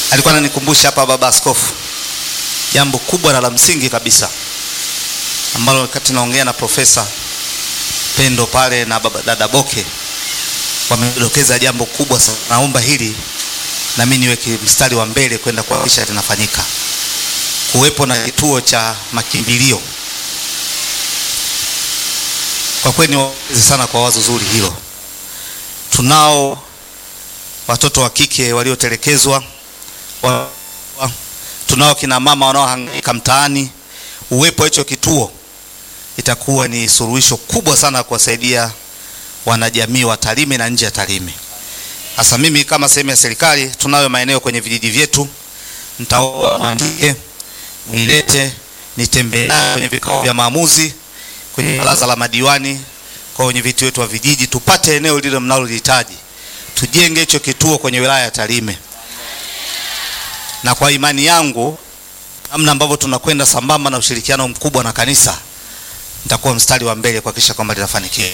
alikuwa ananikumbusha hapa baba askofu jambo kubwa na la msingi kabisa ambalo wakati naongea na profesa Pendo pale na baba dada Boke wamedokeza jambo kubwa sana. Naomba hili na mimi niweke mstari wa mbele kwenda kuhakikisha linafanyika, kuwepo na kituo cha makimbilio. Kwa kweli niwapongeze sana kwa wazo zuri hilo. Tunao watoto wa kike waliotelekezwa wa, wa, tunao kina mama wanaohangaika mtaani. Uwepo wa hicho kituo itakuwa ni suluhisho kubwa sana kuwasaidia wanajamii wa Tarime na nje ya Tarime. Sasa mimi kama sehemu ya serikali, tunayo maeneo kwenye vijiji vyetu, nitaomba mwandike, mwilete, nitembee nayo kwenye vikao vya maamuzi, kwenye baraza la madiwani, kwa wenye viti wetu wa vijiji, tupate eneo lile mnalolihitaji, tujenge hicho kituo kwenye wilaya ya Tarime. Na kwa imani yangu, namna ambavyo tunakwenda sambamba na ushirikiano mkubwa na kanisa, nitakuwa mstari wa mbele kuhakikisha kwamba linafanikiwa.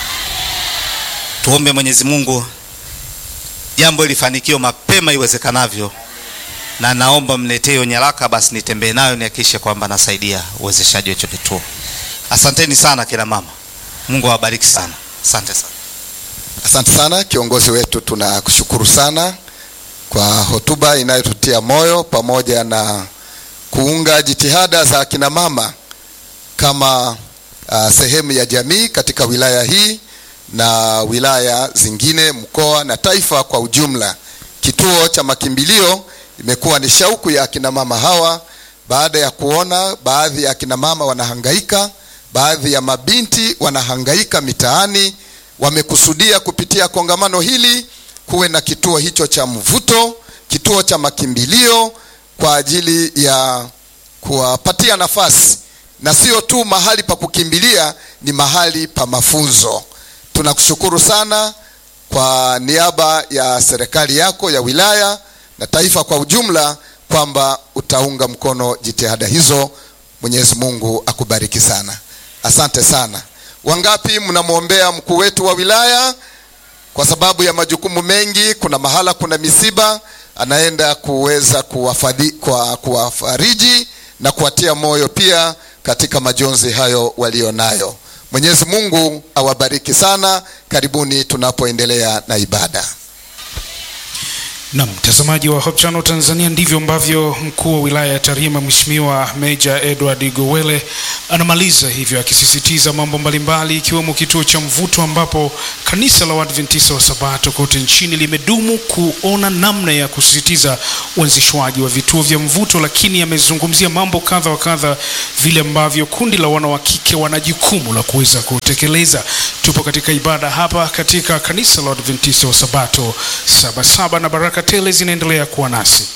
Tuombe Mwenyezi Mungu jambo lifanikiwe mapema iwezekanavyo, na naomba mletee hiyo nyaraka, basi nitembee nayo nihakikishe kwamba nasaidia uwezeshaji wa hicho kituo. Asanteni sana kina mama, Mungu awabariki sana. Asante sana. Asante sana kiongozi wetu, tunakushukuru sana kwa hotuba inayotutia moyo pamoja na kuunga jitihada za kina mama kama uh, sehemu ya jamii katika wilaya hii na wilaya zingine, mkoa na taifa kwa ujumla. Kituo cha makimbilio imekuwa ni shauku ya akina mama hawa, baada ya kuona baadhi ya akina mama wanahangaika, baadhi ya mabinti wanahangaika mitaani, wamekusudia kupitia kongamano hili kuwe na kituo hicho cha mvuto, kituo cha makimbilio kwa ajili ya kuwapatia nafasi, na sio tu mahali pa kukimbilia, ni mahali pa mafunzo. Tunakushukuru sana kwa niaba ya serikali yako ya wilaya na taifa kwa ujumla kwamba utaunga mkono jitihada hizo. Mwenyezi Mungu akubariki sana, asante sana. Wangapi mnamwombea mkuu wetu wa wilaya kwa sababu ya majukumu mengi? Kuna mahala kuna misiba, anaenda kuweza kuwafadhi, kwa kuwafariji na kuwatia moyo pia katika majonzi hayo walionayo. Mwenyezi Mungu awabariki sana. Karibuni tunapoendelea na ibada. Na mtazamaji wa Hope Channel Tanzania, ndivyo ambavyo mkuu wa wilaya ya Tarime Mheshimiwa Meja Edward Gowele anamaliza hivyo, akisisitiza mambo mbalimbali ikiwemo kituo cha mvuto ambapo kanisa la Waadventista wa Sabato kote nchini limedumu kuona namna ya kusisitiza uanzishwaji wa vituo vya mvuto, lakini amezungumzia mambo kadha wa kadha, vile ambavyo kundi la wana wa kike wana jukumu la kuweza kutekeleza. Tupo katika ibada hapa katika kanisa la Waadventista wa Sabato Sabasaba na baraka tele zinaendelea kuwa nasi.